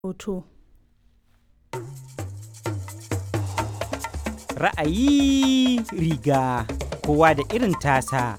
hoto. Ra'ayi riga kowa da irin tasa.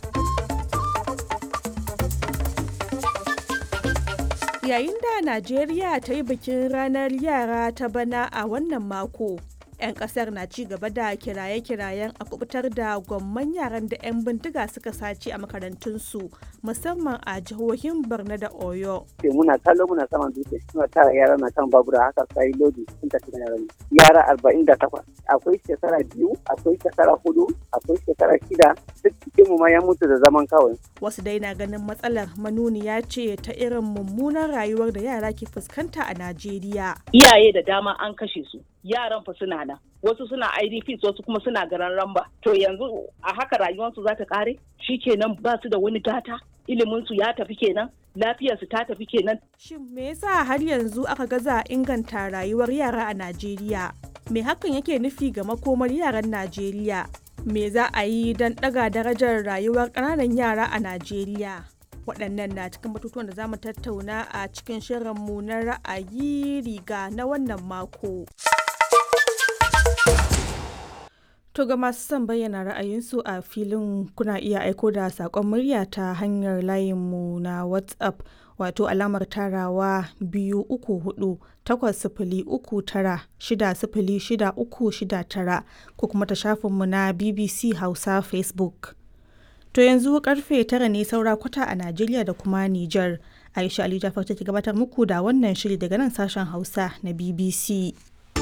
Yayin da Najeriya ta yi bikin ranar yara ta bana a wannan mako, 'yan kasar na ci gaba da kiraye-kirayen a kubutar da gwamman yaran da 'yan bindiga suka sace a makarantunsu musamman a jihohin Borno da Oyo. ce muna kallo muna saman dutse suna tara yara na kan babura haka sai lodi sun tafi da yaran yara arba'in da takwas akwai shekara biyu akwai shekara hudu akwai shekara shida duk cikin mu ma ya mutu da zaman kawai Wasu dai na ganin matsalar manuniya ce ta irin mummunan rayuwar da yara ke fuskanta a Najeriya. iyaye da dama an kashe su yaran fa suna nan wasu suna idps wasu kuma suna garan ramba to yanzu a haka rayuwarsu za ta kare kenan ba su da wani gata iliminsu ya tafi kenan lafiyarsu ta tafi kenan Shin me yasa har yanzu aka gaza inganta rayuwar yara a Najeriya? Me hakan yake nufi ga makomar yaran Najeriya? Me za a yi don ɗaga darajar rayuwar ƙananan yara a Najeriya? Waɗannan na cikin batutuwan da za mu tattauna a cikin shirinmu na ra'ayi riga na wannan mako. To ga masu son bayyana ra'ayinsu a filin kuna iya aiko da saƙon murya ta hanyar layinmu na WhatsApp wato alamar tarawa biyu uku hudu takwas sifili uku tara shida sifili shida uku shida tara ko kuma ta shafinmu na BBC Hausa Facebook. To yanzu karfe tara ne saura kwata a Najeriya da kuma Nijar. Aisha Ali Jafar take gabatar muku da wannan shiri daga nan sashen Hausa na BBC.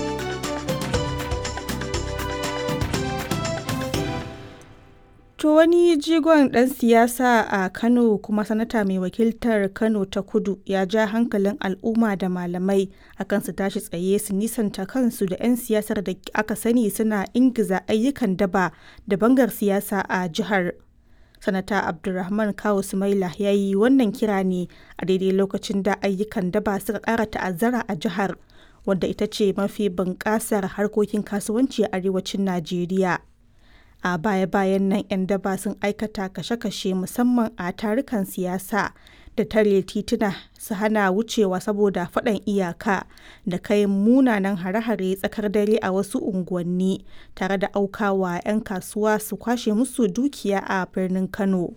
To wani jigon ɗan siyasa a Kano kuma sanata mai wakiltar Kano ta kudu ya ja hankalin al'umma da malamai akan su tashi tsaye su nisanta kansu da 'yan siyasar da aka sani suna ingiza ayyukan daba da bangar siyasa a jihar. Sanata Abdulrahman Kawu Sumaila ya yi wannan kira ne a daidai lokacin da ayyukan daba suka ƙara ta'azzara a jihar, wadda ita ce mafi bunƙasar harkokin kasuwanci a arewacin Najeriya. a baya-bayan nan 'yan daba sun aikata kashe-kashe musamman a tarukan siyasa da tare tituna su hana wucewa saboda faɗan iyaka da kai munanan hare-hare tsakar dare a wasu unguwanni tare da aukawa 'yan kasuwa su kwashe musu dukiya a birnin kano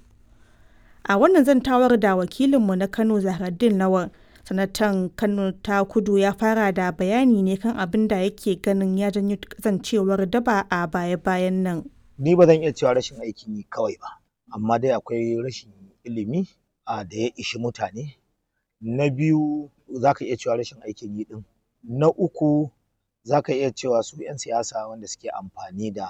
a wannan zantawar da wakilinmu na kano zahraddin lawan sanatan kano ta kudu ya fara da bayani ne kan abin da yake ganin ya janyo kasancewar daba a baya-bayan nan ni ba zan iya cewa rashin aikin yi kawai ba amma dai akwai rashin ilimi a da ya ishi mutane na biyu za ka iya cewa rashin aikin yi din na uku za ka iya cewa su 'yan siyasa wanda suke amfani da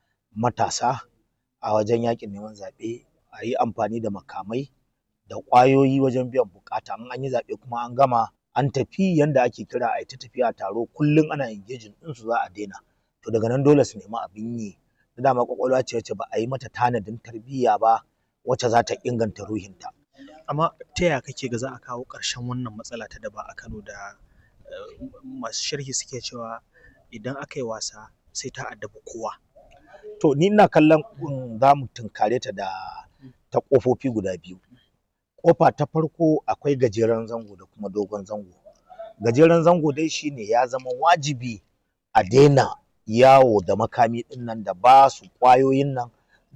matasa a wajen yakin neman zaɓe a yi amfani da makamai da ƙwayoyi wajen biyan bukata in an yi zaɓe kuma an gama an tafi yanda ake kira a yi ta tafiya taro kullum ana engaging ɗinsu za a daina to daga nan dole su nemi abin yi da dama kwakwalwa ce wacce ba a yi mata tanadin tarbiyya ba wacce za ta inganta ruhinta. amma ta yaya kake ga za a kawo ƙarshen wannan matsala ta daba a Kano da eh, masu sharhi suke cewa idan aka yi wasa sai ta addabi kowa To ni ina kallon um, za mu tunkare ta da ta ƙofofi guda biyu. Ƙofa ta farko akwai gajeren zango da kuma dogon zango. Gajeren zango dai shine ya zama wajibi a daina yawo da makami ɗin nan da ba su ƙwayoyin nan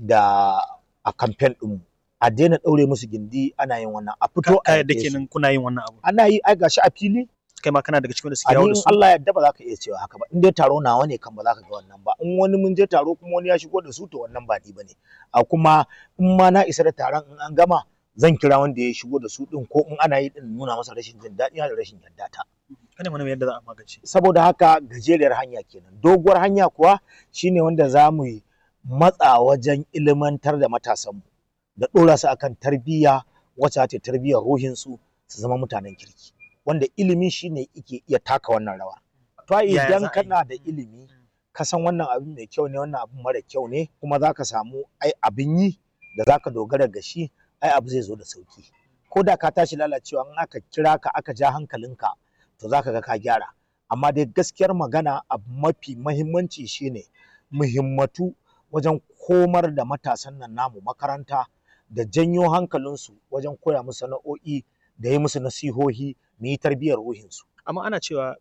da a kamfen ɗinmu. A daina ɗaure musu gindi ana yin wannan a fito ka a yadda yaƙe su. kenan kuna yin wannan abu Ana yi ai gashi a fili kai ma kana daga cikin da suke a yawo ni da in su Allah ya yarda ba za ka iya cewa haka ba in dai taro nawa ne kan ba za ka ga wannan ba in wani mun je taro kuma wani ya shigo da su to wannan ba ni bane a kuma in ma na isa da taron in an gama zan kira wanda ya shigo da su din ko in ana yi din nuna masa rashin jin daɗi da rashin yarda ta kada mana yadda za a magance saboda haka gajeriyar hanya kenan doguwar hanya kuwa shine wanda za mu yi matsa wajen ilimantar da matasanmu da ɗora su akan tarbiyya wacce ta tarbiyyar ruhinsu su zama mutanen kirki wanda ilimi shine yake iya taka wannan rawa to ai Yaya za idan a yi? kana da ilimi ka san wannan abin mai kyau ne wannan abin mara kyau ne kuma za ka samu ai abin yi da za ka dogara ga shi ai abu zai zo da sauki ko da ka tashi lalacewa in aka kira ka aka ja hankalinka to za ka ga ka gyara amma dai gaskiyar magana abu mafi mahimmanci shine muhimmatu wajen komar da matasan nan namu makaranta da janyo hankalinsu wajen koya musu sana'o'i da yi musu nasihohi mu yi tarbiyyar ruhinsu amma ana cewa